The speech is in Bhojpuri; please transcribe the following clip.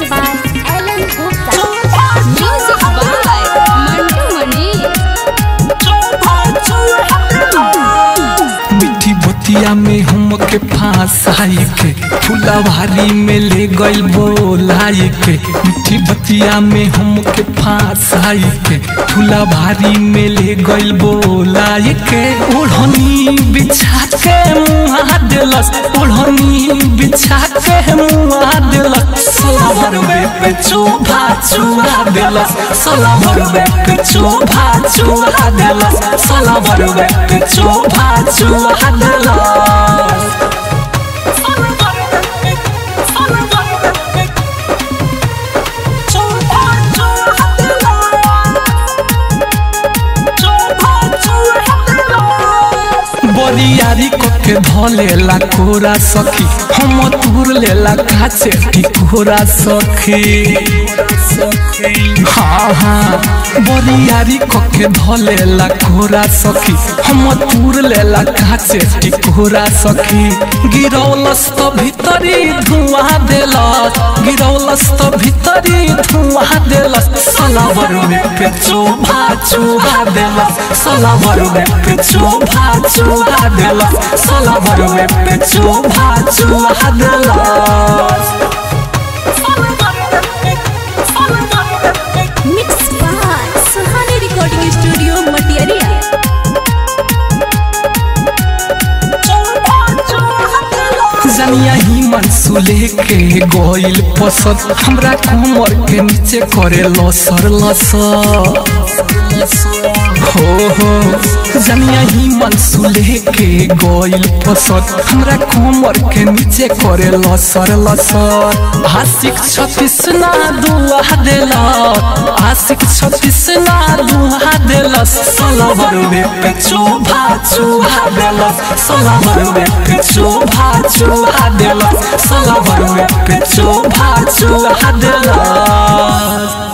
Mixed by Alan Gupta. Music by Mantu Mani. मिठी बतिया में हमके फांसाई के फुलवारी में ले गइल बोलाई के मिठी बतिया में हमके फांसाई के फुलवारी में ले गइल बोलाई के ओढ़नी बिछा के मुहा देलस ओढ़नी बिछा के मुहा देलस सलवर पे चोभा चुरा देलस सलवर पे चोभा चुरा देलस सलवर पे चोभा चुरा देलस बरियारी कके धलेला कोरा सखी हम तुर लेला काचे टिकोरा सखी हाँ हाँ बरियारी कके धलेला कोरा सखी हम तुर लेला काचे टिकोरा सखी गिरौलस तो भीतरी धुआं देलस गिरौलस तो भीतरी धुआं देलस सलावर में पे चोभा चोभा देलस सलावर में पे चोभा चोभा देलस सलावर में पे चोभा चोभा देलस Mixed by Suhani Recording Studio, Matiaria. जनिया ही मनसुले के गोइल पसंद हमरा कमर के नीचे करे लसर लसर हो हो जनिया ही मनसुले के गोइल पसंद हमरा कमर के नीचे करे लसर लसर आशिक छत्तीस ना दुआ देला आशिक छत्तीस ना दुआ देला सलवर में पे चोभा चोभा देला सलवर में पे चोभा चोभा देला सलवर में पे चोभा चोभा देला